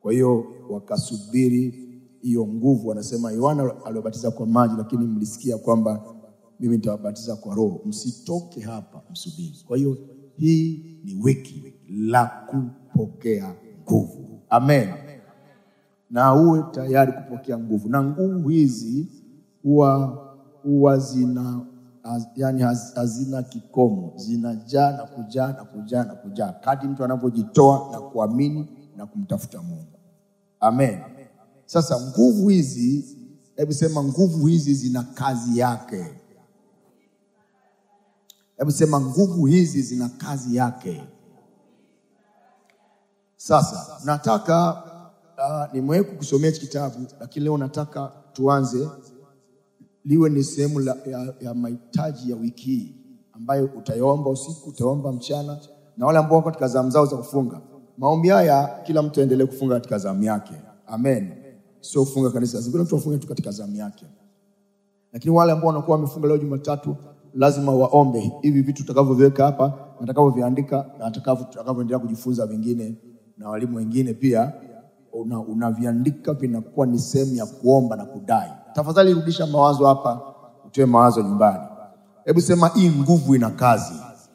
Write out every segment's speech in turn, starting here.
Kwa hiyo wakasubiri hiyo nguvu. Wanasema Yohana aliwabatiza kwa maji, lakini mlisikia kwamba mimi nitawabatiza kwa Roho. Msitoke hapa, msubiri. Kwa hiyo hii ni wiki la kupokea nguvu. Amen na uwe tayari kupokea nguvu, na nguvu hizi huwa huwa zina haz, yani haz, hazina kikomo, zinajaa na kujaa na kujaa na kujaa kadri mtu anavyojitoa na kuamini na kumtafuta Mungu. Amen. Sasa nguvu hizi, hebu sema, nguvu hizi zina kazi yake. Hebu sema, nguvu hizi zina kazi yake. Sasa nataka uh, nimewahi kukusomea hiki kitabu, lakini leo nataka tuanze liwe ni sehemu la- ya, ya mahitaji ya wiki hii ambayo utayaomba usiku, utaomba mchana, na wale ambao wako katika zamu zao za kufunga. Maombi haya kila mtu aendelee kufunga katika zamu yake, amen. Sio kufunga kanisa, zingine mtu afunge tu katika zamu yake, lakini wale ambao wanakuwa wamefunga leo Jumatatu lazima waombe hivi vitu tutakavyoviweka hapa, watakavyoviandika na watakavyo- tutakavyoendelea kujifunza vingine na walimu wengine pia una- unaviandika vinakuwa ni sehemu ya kuomba na kudai. Tafadhali rudisha mawazo hapa, utoe mawazo nyumbani. Hebu sema hii nguvu ina kazi.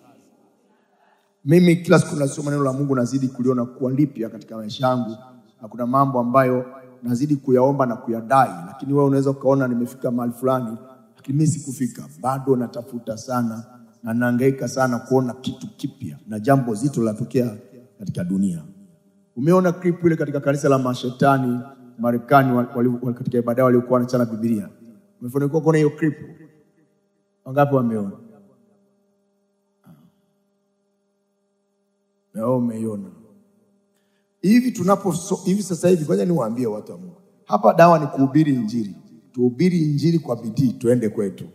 Mimi kila siku nasoma neno la Mungu, nazidi kuliona kuwa lipya katika maisha yangu, na kuna mambo ambayo nazidi kuyaomba na kuyadai, lakini wewe unaweza ukaona nimefika mahali fulani, lakini mimi sikufika bado. Natafuta sana na nahangaika sana kuona kitu kipya na jambo zito linatokea katika dunia. Umeona clip ile katika kanisa la mashetani Marekani, wali- wali- katika ibada yao waliokuwa wanachana Biblia. Umefanikiwa kuona hiyo clip? Wangapi wameona? Na wewe umeiona hivi tunapo so, hivi sasa hivi, ngoja niwaambie watu wa Mungu, hapa dawa ni kuhubiri Injili. Tuhubiri Injili kwa bidii, tuende kwetu.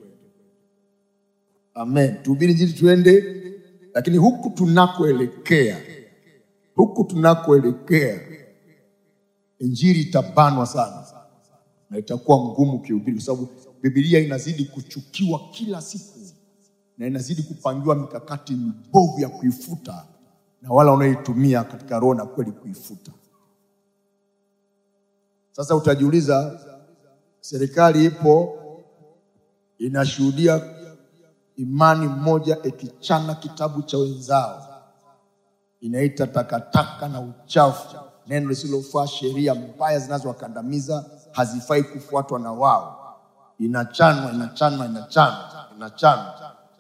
Amen, tuhubiri Injili tuende, lakini huku tunakoelekea, huku tunakoelekea, Injili itabanwa sana na itakuwa ngumu kihubiri, kwa sababu Biblia inazidi kuchukiwa kila siku na inazidi kupangiwa mikakati mibovu ya kuifuta na wala wanaoitumia katika roho na kweli kuifuta. Sasa utajiuliza, serikali ipo inashuhudia imani moja ikichana kitabu cha wenzao, inaita takataka na uchafu, neno lisilofaa, sheria mbaya zinazowakandamiza hazifai kufuatwa na wao, inachanwa inachanwa inachanwa inachanwa.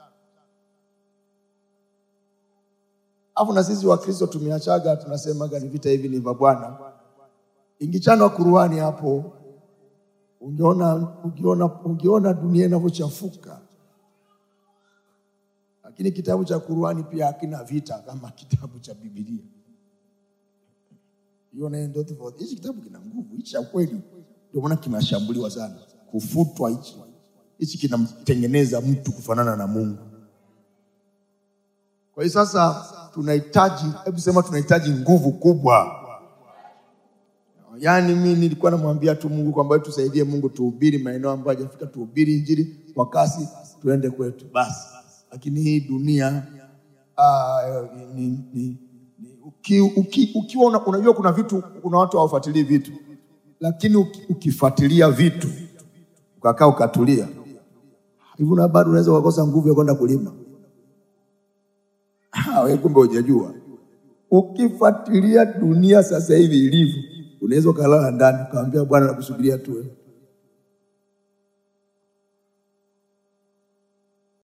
Alafu na sisi Wakristo tumeachaga, tunasemaga ni vita hivi ni vya Bwana. Ingichanwa kuruhani hapo, ungeona, ungeona, ungeona dunia inavyochafuka. Lakini kitabu cha Kuruhani pia hakina vita kama kitabu cha Biblia. Hiyo nayo ndio tofauti. Hichi kitabu kina nguvu, hichi cha kweli, ndio maana kinashambuliwa sana, kufutwa hichi. Hichi kinamtengeneza mtu kufanana na Mungu. Kwa hiyo sasa tunahitaji, hebu sema, tunahitaji nguvu kubwa. Yaani mimi nilikuwa namwambia tu Mungu kwamba wewe tusaidie Mungu, tuhubiri maeneo ambayo hajafika, tuhubiri injili kwa kasi, tuende kwetu basi. Lakini hii dunia ah, ni, ni, ni, uki, uki, ukiwa una, unajua kuna vitu, kuna watu hawafuatilii vitu, lakini uki, ukifuatilia vitu ukakaa ukatulia hivi, na bado unaweza ukakosa nguvu ya kwenda kulima. Ah, wewe kumbe hujajua. Ukifuatilia dunia sasa hivi ilivyo, unaweza ukalala ndani ukamwambia Bwana nakusubiria tu wewe.